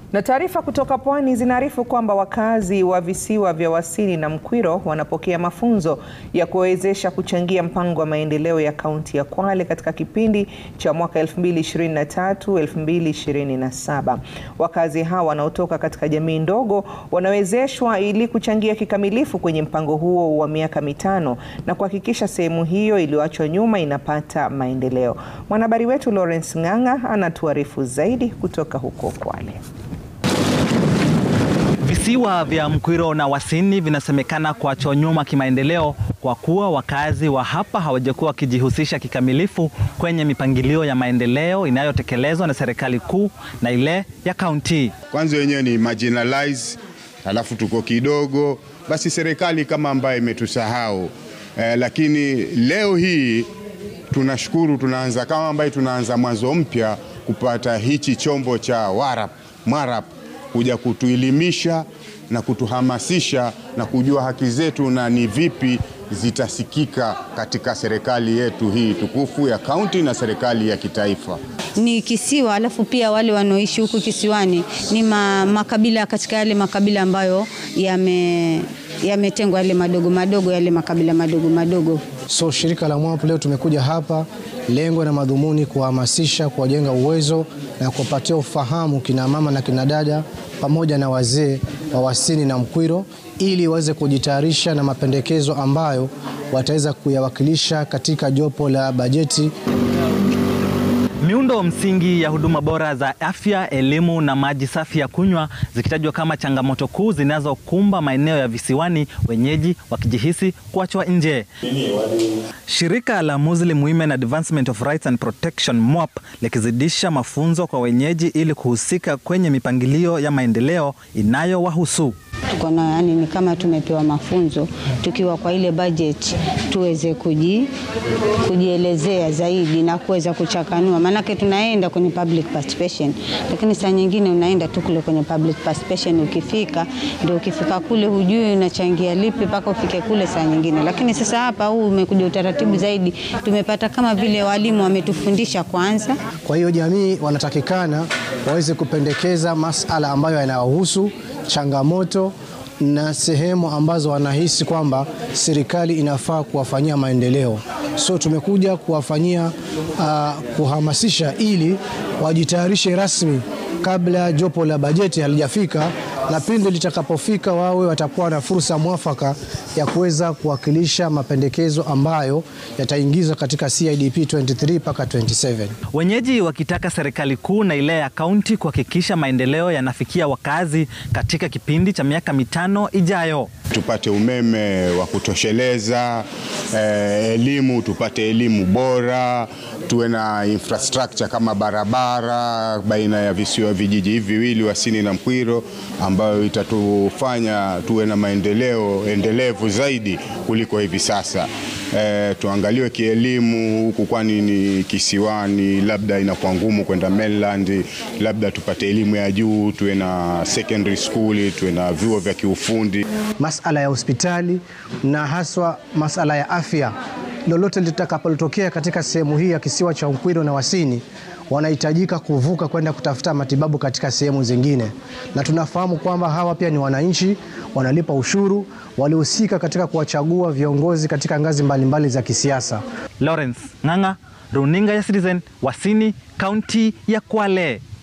Na taarifa kutoka pwani zinaarifu kwamba wakazi wa visiwa vya Wasini na Mkwiro wanapokea mafunzo ya kuwawezesha kuchangia mpango wa maendeleo ya kaunti ya Kwale katika kipindi cha mwaka 2023-2027. Wakazi hawa wanaotoka katika jamii ndogo wanawezeshwa ili kuchangia kikamilifu kwenye mpango huo wa miaka mitano na kuhakikisha sehemu hiyo iliyoachwa nyuma inapata maendeleo. Mwanahabari wetu Lawrence Ng'ang'a anatuarifu zaidi kutoka huko Kwale. Visiwa vya Mkwiro na Wasini vinasemekana kuachwa nyuma kimaendeleo kwa kuwa wakazi wa hapa hawajakuwa wakijihusisha kikamilifu kwenye mipangilio ya maendeleo inayotekelezwa na serikali kuu na ile ya kaunti. Kwanza wenyewe ni marginalize, alafu tuko kidogo, basi serikali kama ambayo imetusahau eh, lakini leo hii tunashukuru, tunaanza kama ambaye tunaanza mwanzo mpya kupata hichi chombo cha warap mwarap kuja kutuelimisha na kutuhamasisha na kujua haki zetu na ni vipi zitasikika katika serikali yetu hii tukufu ya kaunti na serikali ya kitaifa. Ni kisiwa, alafu pia wale wanaoishi huku kisiwani ni ma, makabila katika yale makabila ambayo yame yametengwa yale madogo madogo yale makabila madogo madogo. So shirika la MWAP leo tumekuja hapa, lengo na madhumuni kuwahamasisha, kuwajenga uwezo na kuwapatia ufahamu kina mama na kina dada pamoja na wazee wa Wasini na Mkwiro ili waweze kujitayarisha na mapendekezo ambayo wataweza kuyawakilisha katika jopo la bajeti. Miundo msingi ya huduma bora za afya, elimu na maji safi ya kunywa zikitajwa kama changamoto kuu zinazokumba maeneo ya visiwani, wenyeji wakijihisi kuachwa nje. Shirika la Muslim Women Advancement of Rights and Protection MWAP likizidisha mafunzo kwa wenyeji ili kuhusika kwenye mipangilio ya maendeleo inayowahusu. Tuko na yani, ni kama tumepewa mafunzo tukiwa kwa ile budget tuweze kuji, kujielezea zaidi na kuweza kuchakanua, maanake tunaenda kwenye public participation, lakini saa nyingine unaenda tu kule kwenye public participation, ukifika ndio ukifika kule hujui unachangia lipi mpaka ufike kule saa nyingine. Lakini sasa hapa huu umekuja utaratibu zaidi, tumepata kama vile walimu wametufundisha kwanza. Kwa hiyo jamii wanatakikana waweze kupendekeza masala ambayo yanawahusu changamoto na sehemu ambazo wanahisi kwamba serikali inafaa kuwafanyia maendeleo. So tumekuja kuwafanyia uh, kuhamasisha ili wajitayarishe rasmi kabla jopo la bajeti halijafika, na pindi litakapofika wawe watakuwa na fursa mwafaka ya kuweza kuwakilisha mapendekezo ambayo yataingizwa katika CIDP 23 mpaka 27. Wenyeji wakitaka serikali kuu na ile ya kaunti kuhakikisha maendeleo yanafikia wakazi katika kipindi cha miaka mitano ijayo. Tupate umeme wa kutosheleza, eh, elimu, tupate elimu bora, tuwe na infrastructure kama barabara baina ya visiwa vijiji hivi viwili Wasini na Mkwiro, ambayo itatufanya tuwe na maendeleo endelevu zaidi kuliko hivi sasa. E, tuangaliwe kielimu huku, kwani ni kisiwani, labda inakuwa ngumu kwenda mainland, labda tupate elimu ya juu, tuwe na secondary school, tuwe na vyuo vya kiufundi. Masala ya hospitali na haswa masala ya afya, lolote litakapotokea katika sehemu hii ya kisiwa cha Mkwiro na Wasini wanahitajika kuvuka kwenda kutafuta matibabu katika sehemu zingine, na tunafahamu kwamba hawa pia ni wananchi, wanalipa ushuru, walihusika katika kuwachagua viongozi katika ngazi mbalimbali mbali za kisiasa. Lawrence Ng'ang'a, runinga ya Citizen, Wasini, kaunti ya Kwale.